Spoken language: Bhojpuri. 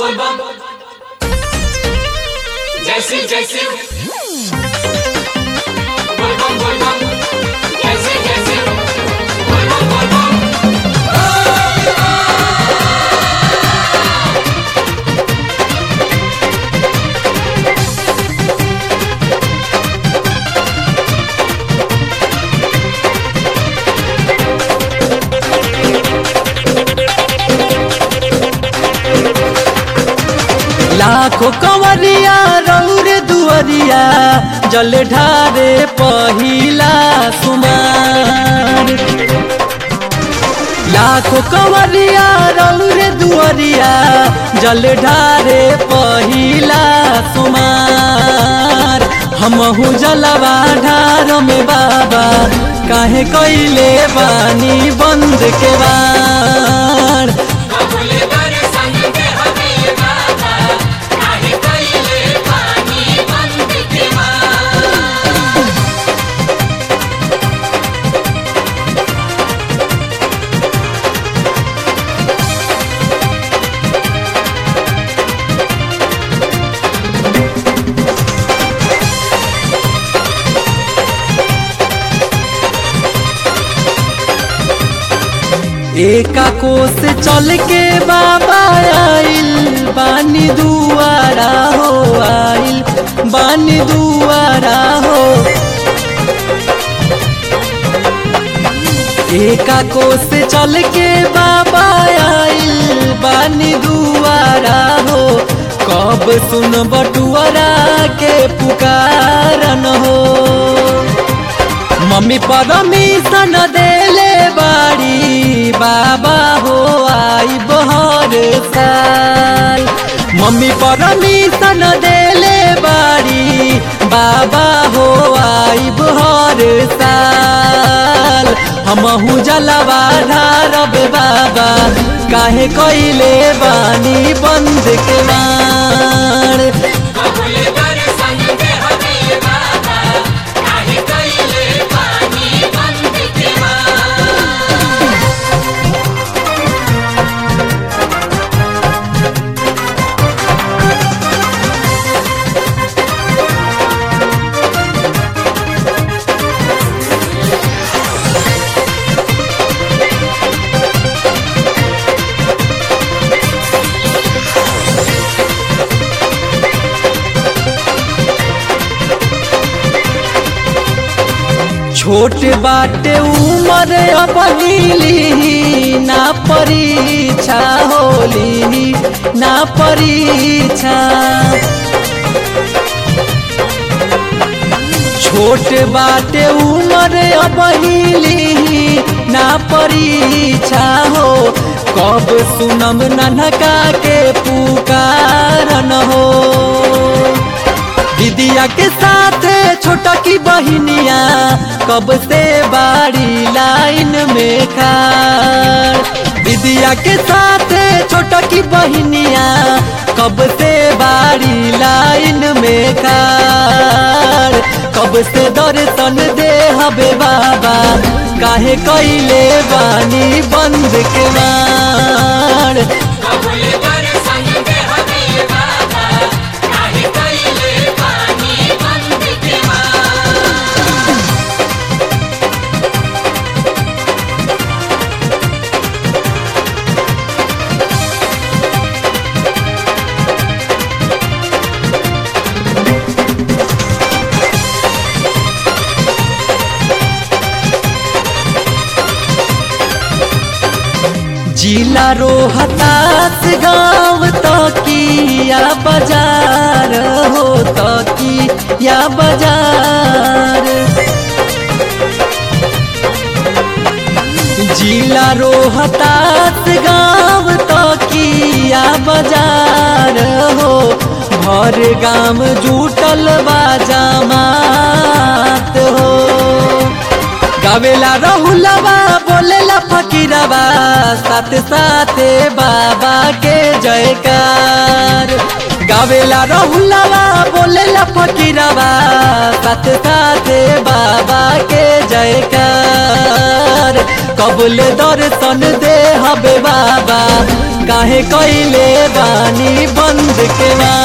बोल बम जैसे जैसे बोल बम बोल बम जैसे जैसे बोल बम बोल बम लाखो कंवरिया रौर दुअरिया जल ढारे पहिला सुमार लाखो कंवरिया रौर दुअरिया जल ढारे पहिला सुमार हमहू जलवा ढार में बाबा काहे कैले बानी बंद के बार कबूले दर्शन दे हमें बाबा काहे कैले पानी बंद के मार एका कोस चल के बाबा आइल बानी दुआरा हो आइल बानी दुआरा हो एका कोस चल के बाबा आइल बानी दुआरा हो कब सुन बटुआरा के पुकारन हो मम्मी परमिशन देले बाड़ी बाबा हो आई बहर साल मम्मी परमिशन देले बाड़ी बाबा हो आई बहर साल हमहू जलवा ढारब बाबा काहे कैले बानी बंद के मार कबूले दर्शन दे हमें बाबा काहे कैले पानी बंद के मार छोट बाटे उमर अपनीली ना परीक्षा होली ना परीक्षा छोट बाटे उमर अपनीली ना परीक्षा हो कब सुनम ननका के पुकारन हो दीदिया के साथ छोटा की बहिनिया कब से बाड़ी लाइन में खाड़ दीदिया के साथ छोटा की बहिनिया कब से बाड़ी लाइन में खाड़ कब से दर्शन दे हबे बाबा काहे कैले बानी बंद के मार कबूले दर्शन दे हमें बाबा काहे कैले पानी बंद के मार जिला रोहतास गाँव तकिया बाजार हो तकिया बाजार जिला रोहतास गाँव तकिया बाजार हो भर गाम जुटल बा जमात हो गावेला रहुलवा बोलेला फकीरवा साथ साथे बाबा के जयकार गा गावेला रहुलवा बोलेला फकीरवा साथ साथे बाबा के जयकार कबूल दर्शन दे हबे बाबा काहे कइले बानी बंद के मार